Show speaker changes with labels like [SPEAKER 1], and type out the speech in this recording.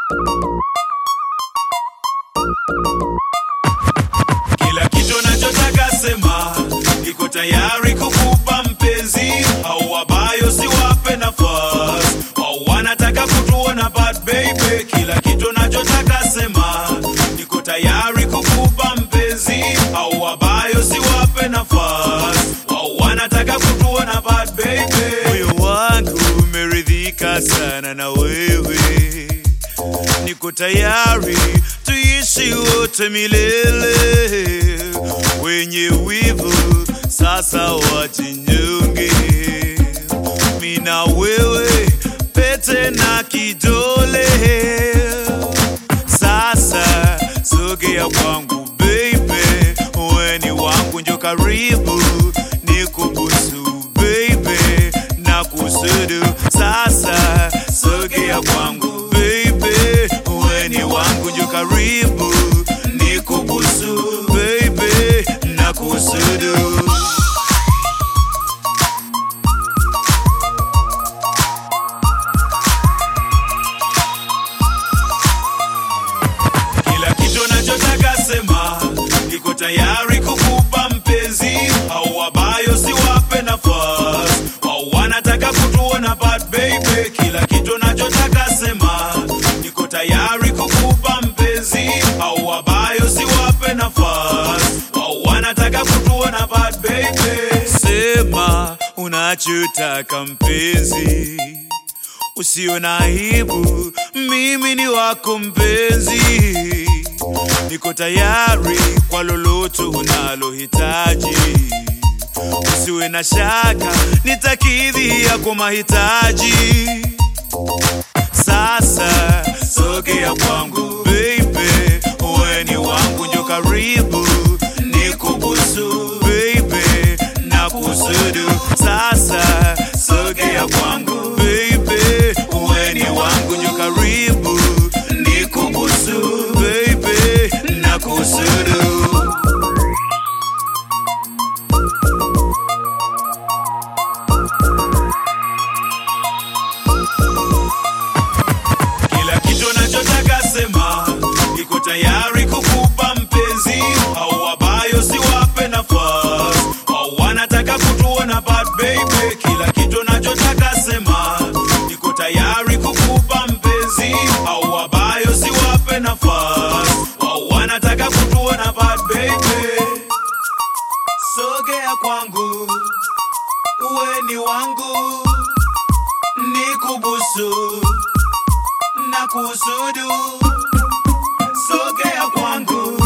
[SPEAKER 1] Kila kitu nachotaka sema, niko tayari kukupa mpenzi, au wabayo siwape nafasi, au wanataka kutuona bad baby. Kila kitu nachotaka sema, niko tayari kukupa mpenzi, au wabayo siwape nafasi, au wanataka kutuona bad baby. Moyo wangu umeridhika sana na wewe niko tayari tuishi wote milele. Wenye wivu sasa wajinyonge, mina wewe pete na kidole. Sasa sogea kwangu baby, weni wangu njo karibu nikubusu baby na kusudu. Sasa sogea kwangu baby, weni wangu njo karibu nikubusu baby na kusudu. Kila kitu nachotaka sema, niko tayari kukupa mpenzi, au wabayo siwape nafasi, au wanataka kutuona bad baby. Kila kitu nachotaka sema, niko tayari kukupa mpenzi, au wabayo siwape nafasi, au wanataka kutuona bad baby. Sema unachotaka mpenzi usio na aibu, mimi ni wako mpenzi, niko tayari kwa lolote unalohitaji. Usiwe na shaka, nitakidhi yako mahitaji. Sasa sogea kwangu baby, weni wangu njo karibu, nikubusu baby na kusudu. Sasa sogea kwangu baby, weni wangu njo karibu, nikubusu baby na kusudu. Kila kitu nachotaka sema, niko tayari kukupa mpenzi, au wabayo siwape nafasi, au wanataka kutuona bad baby. Kila kitu nachotaka sema, niko tayari kukupa mpenzi, au wabayo siwape nafasi, au wanataka kutuona bad baby. Sogea kwangu, uwe ni wangu, nikubusu na kusudu. Sogea kwangu,